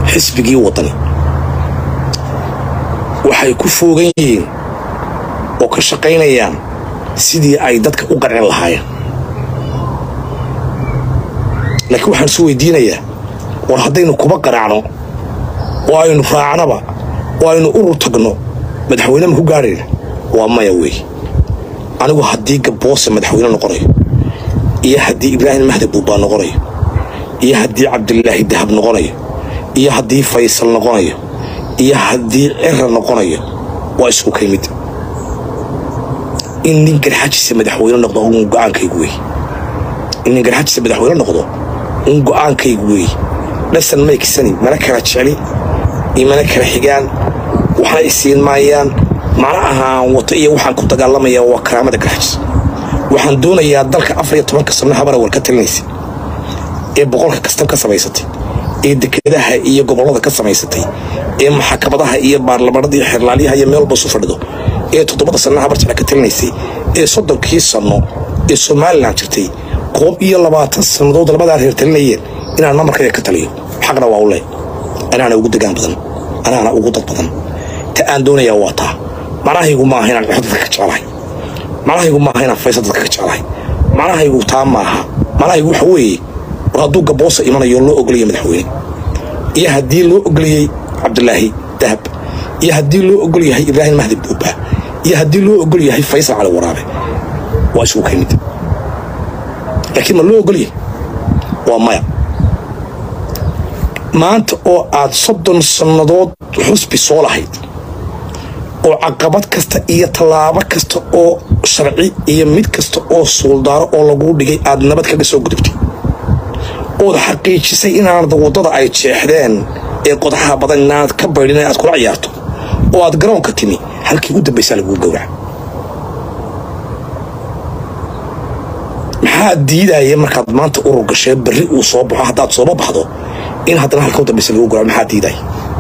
xisbigii waddani waxay ku foogan yihiin oo ka shaqaynayaan sidii ay dadka u qancin lahaayeen laakiin waxaan isu weydiinayaa war haddaynu kuba qanacno oo aynu raacnaba oo aynu urur tagno madaxweyne ma ku gaadhayna waa maya weey anigu haddii gaboose madaxweyne noqonayo iyo haddii ibraahim mahdi buubbaa noqonayo iyo haddii cabdilaahi dahab noqonayo iyo haddii faysal noqonayo iyo haddii cira noqonayo waa isku kay mid in nin garxajisa madaxweyne noqdo un go'aankaygu wey in nin garxajisa madaxweyne noqdo un go'aankaygu wey dhasan may kisani mana kala jecli iyo mana kala xigaan waxna isiin maayaan mana ahaan wato iyo waxaan ku dagaalamayaa waa karaamada garxajis waxaan doonayaa dalka afar iyo tobanka sano habara war ka talinaysa ee boqolka kastab ka samaysatay ee dekedaha iyo gobollada ka samaysatay ee maxkamadaha iyo baarlamaanada iyo xerlaalyaha iyo meel walba isu fadhido ee toddobada sanno habar jecla ka talinaysay ee soddonkii sanno ee somalilan jirtay koob iyo labaatan sannadood labadaa reer talinayeen inaan namarkayga ka taliyo xaqna waa u leh anaana ugu degaan badan anaana ugu dad badan ta aan doonayaa waa taa macnahaygu maaha inaan dhexo dadka ka jeclahay macnahaygu maaha inaan faysal dadka ka jeclahay macnahaygu taa maaha macnahaygu waxa weeye war hadduu gaboosa imanayo loo ogolaya madaxweyne iyo haddii loo ogoliyey cabdilaahi dahab iyo haddii loo ogol yahay ibraahim mahdi buuba iyo haddii loo ogol yahay faysal cali waraabe waa isugu kay mid laakiin ma loo ogolyahay waa maya maanta oo aad soddon sannadood xusbi soo lahayd oo caqabad kasta iyo tallaabo kasta oo sharci iyo mid kasta oo suuldaaro oo laguu dhigay aad nabad kaga soo gudubtay ood xaqiijisay inaanad waddada ay jeexdeen ee qodaxaha badan inaanad ka baydhin aad kula ciyaarto oo aad garoonka timi halkii u dambaysaa laguu gowraca maxaa diidaya markaad maanta urur gashee berri uu soo baxo haddaad sooba baxdo in haddana halka u dambaysa lagu gowraco maxaa diidaya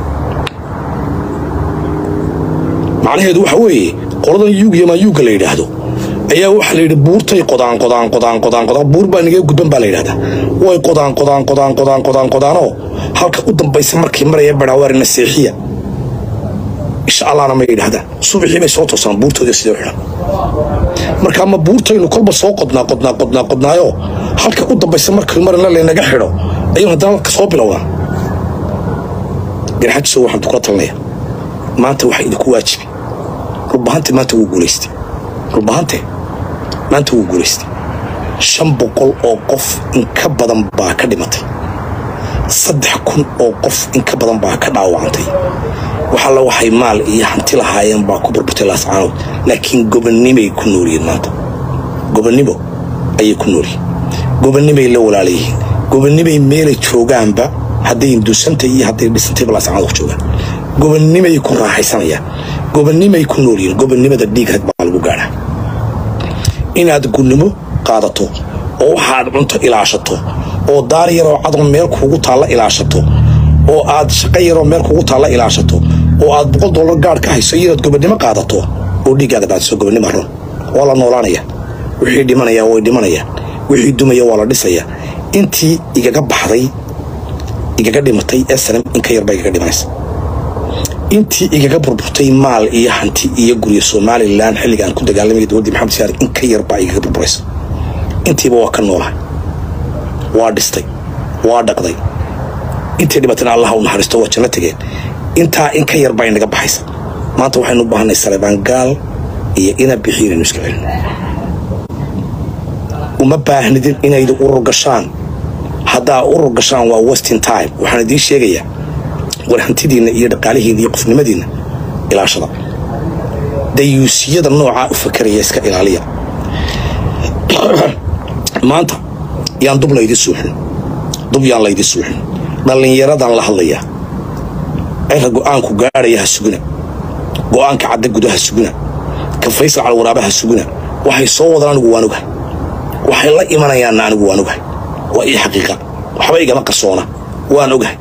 macnaheedu waxa weeye qoladan yuug yamaa yuugga la yidhaahdo ayaa waxaa la yidhi buurtay qodaan qodaan qodaan qodaan qodaan buur baa nigee gudban baa la yidhahdaa way qodaan qodaan qodaan qodaan qodaan qodaanoo halka u dambaysa markii maraya badhawaarina seexiya insha allahna ma yidhahdaan subaxii bay soo toosaan buurtooda sidoo xidhan marka ama buurtaynu kolba soo qodnaa qodnaa qodnaa qodnaayo halka u dambaysa markii marina laynaga xidho ayuu haddana ka soo bilowdaan garxajiso waxaan kula talinaya maanta waxaa idinku waajibi rubahante maanta wuu guulaystay rubahante maanta wuu guulaystay shan boqol oo qof in ka badan baa ka dhimatay saddex kun oo qof in ka badan baa ka dhaawacantay waxalla waxay maal iyo hanti lahaayeen baa ku burburtay laascaanood laakiin gobonnimay ku noolyihiin maanta gobonnimo ayay ku noolyihiin gobonnimay la walaalayihiin gobonnimay meelay joogaanba hadday indusantay iyo hadday dhisantayba laascaanood ku joogaan gobonnimay ku raaxaysanayaan gobonnimay ku noolyihiin gobonnimada dhiigrad baa lagu gaadhaa inaad gunnimo qaadato oo waxaad cunto ilaashato oo daar yaroo cadoo meel kuugu taalla ilaashato oo aad shaqo yaroo meel kuugu taalla ilaashato oo aad boqol dollar gaadh ka hayso iyo inaad gobonnimo qaadato oo dhiiggaaga daadiso gobonnimo run waa la noolaanaya wixii dhimanaya way dhimanayaan wixii dumaya waa la dhisaya intii igaga baxday igaga dhimatay ee sanam in ka yarbaa igaga dhimanaysa intii igaga burburtay maal iyo hanti iyo guryo somalilan xilligaan ku dagaalamaya dowladdii maxamed siyaar in ka yarbaa igaga burburaysa intiiba waa ka noolahay waa dhistay waa dhaqday intay dhibatana allah u naxariisto waa janno tegeen intaa in ka yarbaa inaga baxaysa maanta waxaynu u baahanay salebaan gaal iyo ina bixiyo inaynu iska celino uma baahnidin inaydu urur gashaan haddaa urur gashaan waa westin time waxaan idiin sheegayaa war hantidiinna iyo dhaqaalihiinna iyo qofnimadiinna ilaashada dayuusiyada noocaa u fakaraya iska ilaaliya maanta yaan dub laydi suuxin dub yaan laydi suuxin dhallinyaradan la hadlayaa cira go'aanku gaadhaya ha suguna go'aanka cadda guda ha suguna ka faysal calwaraaba ha suguna waxay soo wadaan anigu waan ogahay waxay la imanayaanna anigu waan ogahay waa ii xaqiiqa waxba igama qarsoona waan ogahay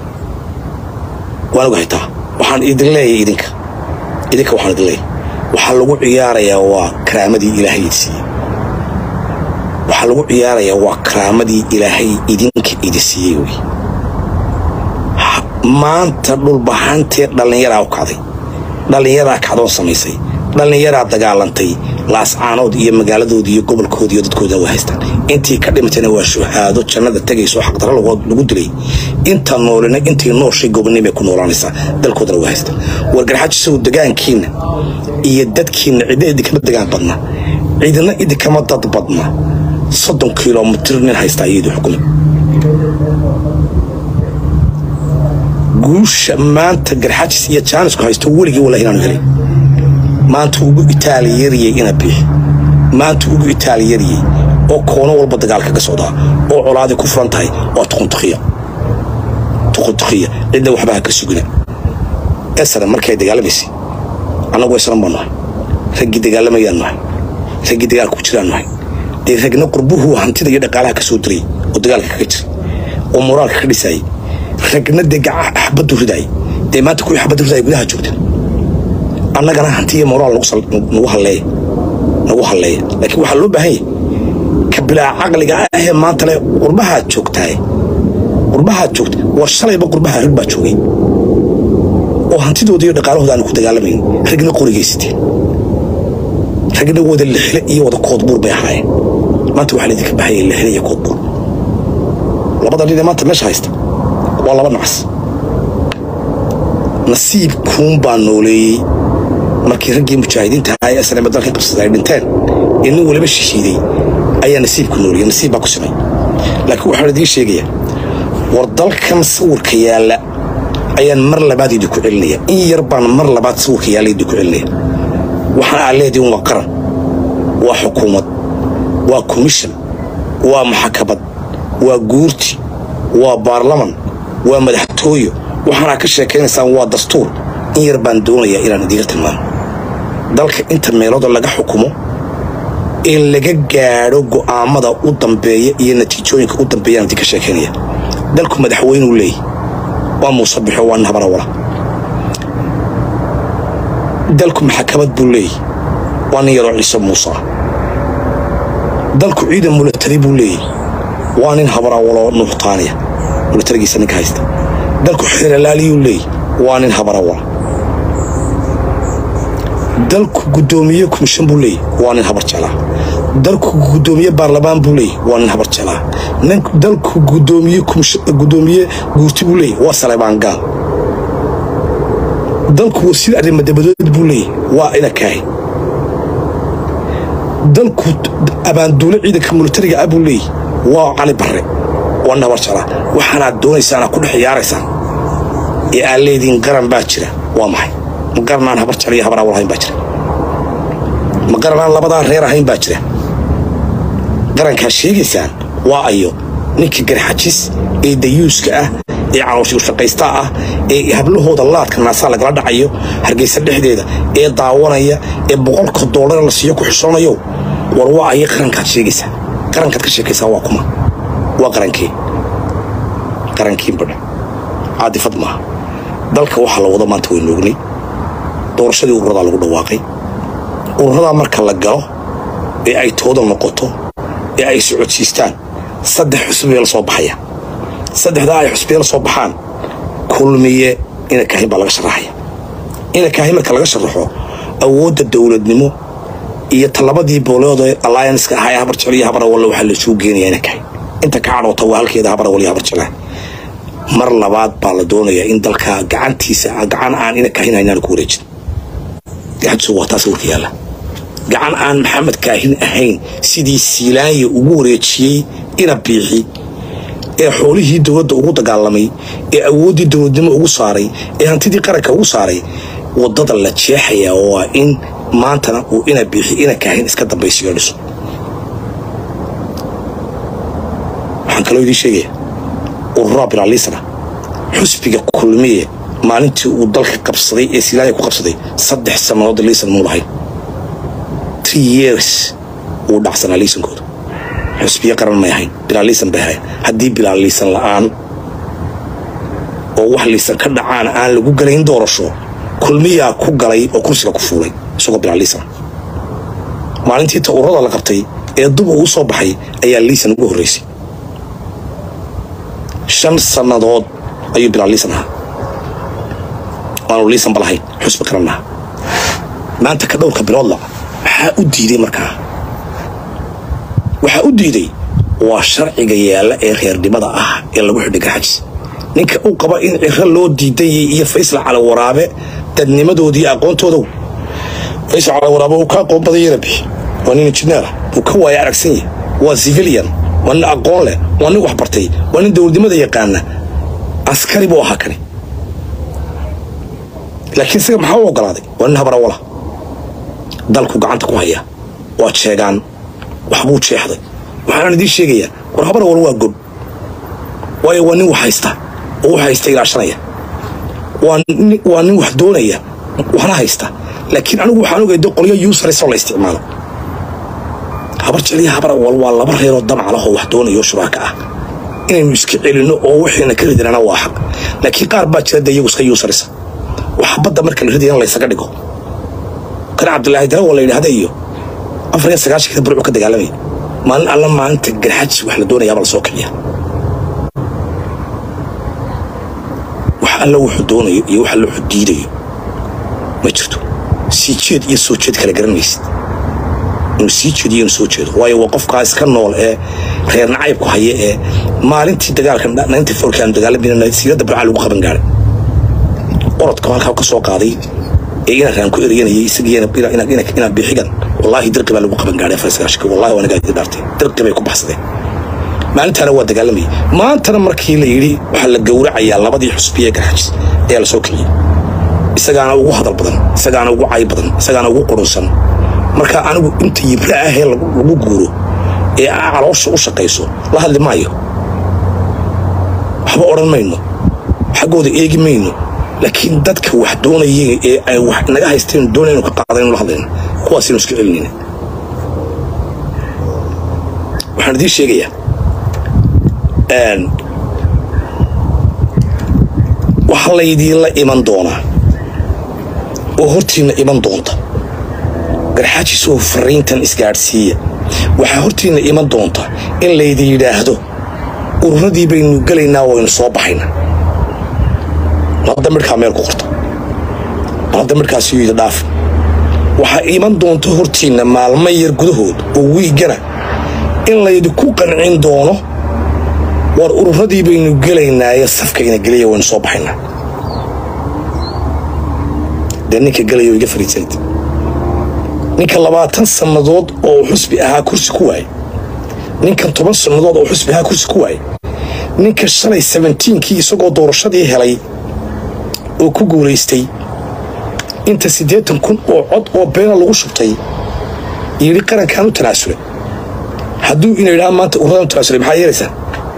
waan ogahay taa waxaan idin leeyahay idinka idinka waxaan idin leeyahay waxaa lagu ciyaarayaa waa karaamadii ilaahay idi siiyey waxaa lagu ciyaarayaa waa karaamadii ilaahay idinka idi siiyey wey maanta dhulbahantee dhallinyaraa u kacday dhallinyaraa kacdoon samaysay dhallinyaraa dagaalantay laascaanood iyo magaaladoodii iyo gobolkoodii iyo dadkooda waa haystaan intii ka dhimatayna waa shuhaado jannada tegayso xaqdara lagu dilay inta noolina intay nooshay gobonimay ku noolaanaysaa dalkoodana waa haystaan wargarxajisow degaankiinna iyo dadkiinna cidna idinkama degaan badna cidna idinkama dad badna soddon kilomitir nin haystaa iyadii xukumi guusha maanta garxajis iyo jaanisku haysto weligii walahi inaanu helay maanta ugu itaaliyariyey ina biixi maanta ugu itaaliyariyey oo koono walba dagaal kaga socdaa oo colaadii ku furan tahay waa tuquntukiya tuquntukiya cidna waxba ha ka sugina esana markay dagaalamaysay annagu esnan baan nahay raggii dagaalamayaan nahay raggii dagaalka ku jiraan nahay dee ragna qurbuhu hantida iyo dhaqaalaha ka soo diray oo dagaalka kaga jira oo moraalka ka dhisaayay ragna dee xabaddu ridaayay dee maanta kuwii xabaddu ridaaya gudaha joogteen annagana hanti iyo moraal nagu halleeya nagu halleeya laakiin waxaa loo baahan yahy ka bilaa caqliga ahee maanta le qurbahaad joogtaay qurbahaad joogta war shalayba qurbaha rag baa joogay oo hantidooda iyo dhaqaalahooda aanu ku dagaalamayn ragna qorigaysateen ragna wada lixle iyo wada koodbuur bay ahaayeen maanta waxaa laydinka bahaya lixle iyo koodbuur labada nin ee maanta meesha haysta waa laba nacas nasiibkuun baa nooleeyey markii raggii mujaahidiinta ahaa ee asname dalka qabsada ay dhinteen ee nin waliba shishiiday ayaa nasiibku nooleeyey nasiib baa ku simay laakiin waxaan idiin sheegayaa war dalkan sawirka yaalla ayaan mar labaad idinku celinaya in yar baan mar labaad sawirka yaalla idinku celinaya waxaan aa leedihin waa qaran waa xukuumad waa komishan waa maxakamad waa guurti waa baarlaman waa madaxtooyo waxaanaa ka sheekaynaysaan waa dastuur in yar baan doonayaa inaan idiinka tilmaamo dalka inta meelooda laga xukumo ee laga gaadho go'aamada u dambeeya iyo natiijooyinka u dambeeyaan idinka sheekaynaya dalku madaxweynuu leeyahy waa muuse bixo waa nin habarawala dalku maxakamad buu leeyahy waa nin yaroo ciise muuse ah dalku ciidan mulatari buu leeyahy waa nin habarawaloo nuuxtaaniya mulatarigiisa ninka haysta dalku xeeralaaliyuu leeyahy waa nin habarawala dalku guddoomiye komishan buu leeyahy waa nin habar jeclaa dalku guddoomiye baarlamaan buu leeyahy waa nin habar jeclaa dalku guddoomiye guddoomiye guurti buu leeyahy waa saleebaan gaal dalku wasiir arrimaddabadood buu leeyahy waa ina kaahi dalku abaanduule ciidanka militariga ah buu leeyahy waa cali barre waa nin habar jeclaa waxaanaad doonaysaanaa ku dhex ciyaaraysaan ee aad leediin qaran baa jira waa maxay ma qaranaan habar jecel iyo habar awal ahayn baa jira ma qaranaan labadaa reer ahayn baa jira qarankaa sheegaysaan waa ayo ninka garxajis ee dayuuska ah ee calooshigu shaqaystaa ah ee hablahooda laadka naasaa lagala dhacayo hargeysa dhexdeeda ee daawanaya ee boqolka doolar la siiyo ku xishoonayo war waa ayo qarankaad sheegaysaa qarankaad ka sheekaysaa waa kuma waa qarankii qarankiin badha caadifad maaha dalka waxaa la wado maanta waynu ognay doorashadii ururadaa lagu dhawaaqay ururadaa marka la galo ee ay tooda noqoto ee ay socodsiistaan saddex xusbibay la soo baxaya saddexdaa ay xusbiya la soo baxaan kulmiye ina kaahin baa laga sharaxaya ina kaahin marka laga sharaxo awoodda dowladnimo iyo talabadii boolooda allianska ahaa ee habar jecel iyo habar awalle waxaa laisugu geenaya ina kaahin inta ka cadhoota waa halkeeda habar awal iyo habar jeclaa mar labaad baa la doonayaa in dalka gacantiisa gacan aan ina kaahin haynaan ku wareejin gacantiisu waa taas warka yaalla gacan aan maxamed kaahin ahayn sidii siilaanya ugu wareejiyey ina biixi ee xoolihii dowladda ugu dagaalamay ee awooddii dowladnimo ugu saaray ee hantidii qaranka ugu saaray waddada la jeexayaa waa in maantana uu ina biixi ina kaahin iska dambaysiyo dhiso waxaan kaloo idiin sheegaya ururaa bilaaliisana xusbiga kulmiye maalintii uu dalka qabsaday ee siilaanya ku qabsaday saddex sannadood liisan muu lahayn three years wuu dhacsanaa liisankooda xusbiyo qaran may ahayn bilaaliisan bay ahayn haddii bilaaliisan la'aan oo wax liisan ka dhacaan aan lagu galayn doorasho kulmiyaa ku galay oo kursiga ku fuulay isagoo bilaaliisan maalintii ta ururada la qabtay ee dub uu soo baxay ayaa liisan ugu horraysay shan sannadood ayuu bilaaliisan ahaa waanu liisanba lahayn xusbi qarannaha maanta ka dhowrka biloodla maxaa u diiday markaa waxaa u diiday waa sharciga yaalla ee reernimada ah ee lagu xidhay garxajis ninka uu qaba in ciro loo diidayay iyo faysal cali waraabe dadnimadoodii aqoontoodow faysal cali waraabe uu ka aqoon badayana bixi waa nin injineera uu ka waaya aragsan yahay waa civilian waa nin aqoon leh waa nin wax bartay waa nin dowladnimada yaqaana askari buu ahaa kani laakiin isaga maxaa u ogolaaday waa nin habarawala dalku gacanta ku haya waa jeegaan waxbuu jeexday waxaan idiin sheegayaa war habarawal waa gob waayo waa nin wax haysta oo wax haysta ilaashanaya waa nin wax doonaya waxna haysta laakiin anigu waxaan ogayda qolyo yuusarisoo la isticmaalo habar jeliya habar awal waa laba reeroo damac lahoo wax doonayo shuraaka ah inaynu iska celinno oo wixiina ka ridinana waa xaq laakiin qaar baa jira de iyagu iska yuusarisa waxa badda marka la ridayana laysaga dhigo kan cabdilaahi darawa la yidhaahda iyo afar iyo sagaashankii burcu ka dagaalamaya maalin alla maalinta garxajis wax la doonayaaba la soo kiciya wax alla wuxuu doonayo iyo wax alla wuxuu diidayo ma jirto sii jeed iyo soo jeed kala garan maysid inuu sii jeediyo inuu soo jeedo waayo waa qofkaa iska nool ee reer nacaybku haya ee maalintii dagaalka ninety fourkii aanu dagaalamayna siirada burcaa lagu qaban gaaray orodka halkaa ka soo qaaday ee inaan raan ku eryanayay isagiinaan biixigan wallaahi dirqi baa lagu qaban gaaray farsagaashka wallahi waa nagaa dhaartay dirqi bay ku baxsadeen maalintaana waa dagaalamayay maantana markii la yidhi waxaa la gowracayaa labadii xusbiye garxajis ayaa la soo kiciyey isagaana ugu hadal badan isagaana ugu cay badan isagaana ugu qurunsan marka anigu inta yibra ahee lagu guuro ee caloosha u shaqayso la hadli maayo waxba odhan mayno xaggooda eegi mayno laakiin dadka wax doonayay ee ay wax naga haysteen doonaynu ka qaadaynu la hadlayno kuwaasaynu iska celinayna waxaan idiin sheegayaa waxa laydiinla iman doonaa oo hortiinna iman doonta garxaajis oo fariintan isgaadhsiiya waxaa hortiinna iman doonta in laydi yidhaahdo ururadii baynu gelaynaa waynu soo baxayna hadda midhkaa meel ku qorta hadda midhkaasi yidi dhaaf waxaa iman doonta hortiinna maalmo yar gudahood oo wiigana in laydinku qancin doono war ururadii baynu gelaynaaye safka ina geliya waynu soo baxaynaa dee ninka gelayo iga fariisanid ninka labaatan sannadood oo xusbi ahaa kursi ku waayey ninkan toban sannadood oo xusbi ahaa kursi ku waayey ninka shalay sabentiinkii isagoo doorashadii helay oo ku guulaystay inta siddeetan kun oo cod oo beena lagu shubtay yidhi qarankaan u tanaasulay hadduu ina yidhaha maanta urradaan u tanaasulay maxaa yeelaysaa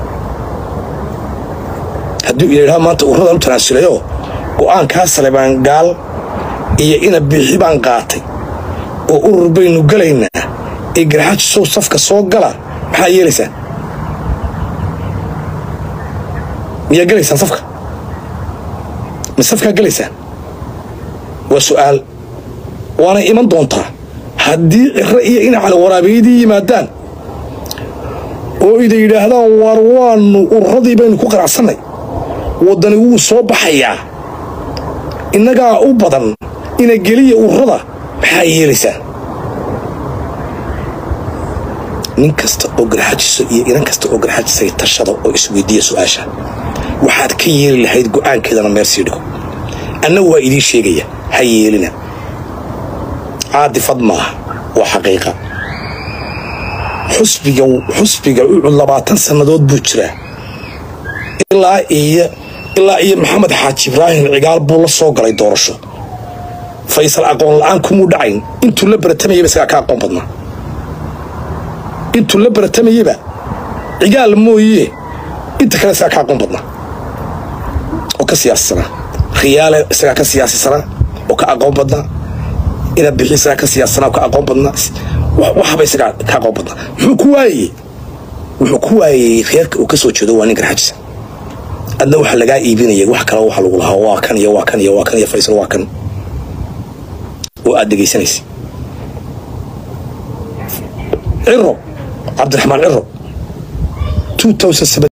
hadduu ina yidhaha maanta urradaan u tanaasulayoo go'aankaa salebaan gaal iyo ina biixi baan qaatay oo urur baynu gelaynaa ee garxaajisow safka soo gala maxaa yeelaysaa miyaa gelaysaan safka ma safkaa gelaysaan waa su'aal waana iman doontaa haddii ciro iyo ina cali waraabeydii yimaadaan oo ida yidhaahdaan waar waannu ururadii baynu ku qanacsannay waddani wuu soo baxayaa innagaa u badan ina geliya ururada maxaa yeelaysaan nin kasta oo garxajiso iyo inan kasta oo garxajisay tashada oo isweydiiya su'aasha waxaad ka yeeli lahayd go'aankeedana meel sii dhigo anna waa idiin sheegaya ha yeelina caadifad maaha waa xaqiiqa xusbiga xusbiga ucud labaatan sannadood buu jiraa ilaa iyo ilaa iyo maxamed xaaji ibraahim cigaal buu la soo galay doorasho faysal aqoon la'aan kumuu dhacayn intuu la baratamayaba isagaa ka aqoon badnaa intuu la baratamayaba cigaal mooye inta kale isagaa ka aqoon badnaa oo ka siyaasisanaa khiyaale isagaa ka siyaasisanaa oo ka aqoon badnaa ina bixi isagaa ka siyaasisanaa oo ka aqoon badnaa waxba isagaa ka aqoon badnaa muxuu ku waayey wuxuu ku waayey reerka uu ka soo jeedo waa nin garxajisa adna waxa lagaa iibinaya wax kale waxa lagu lahaa waa kan iyo waa kan iyo waa kan iyo faysal waa kan oo aad dhegaysanaysa ciro cabdiraxmaan ciro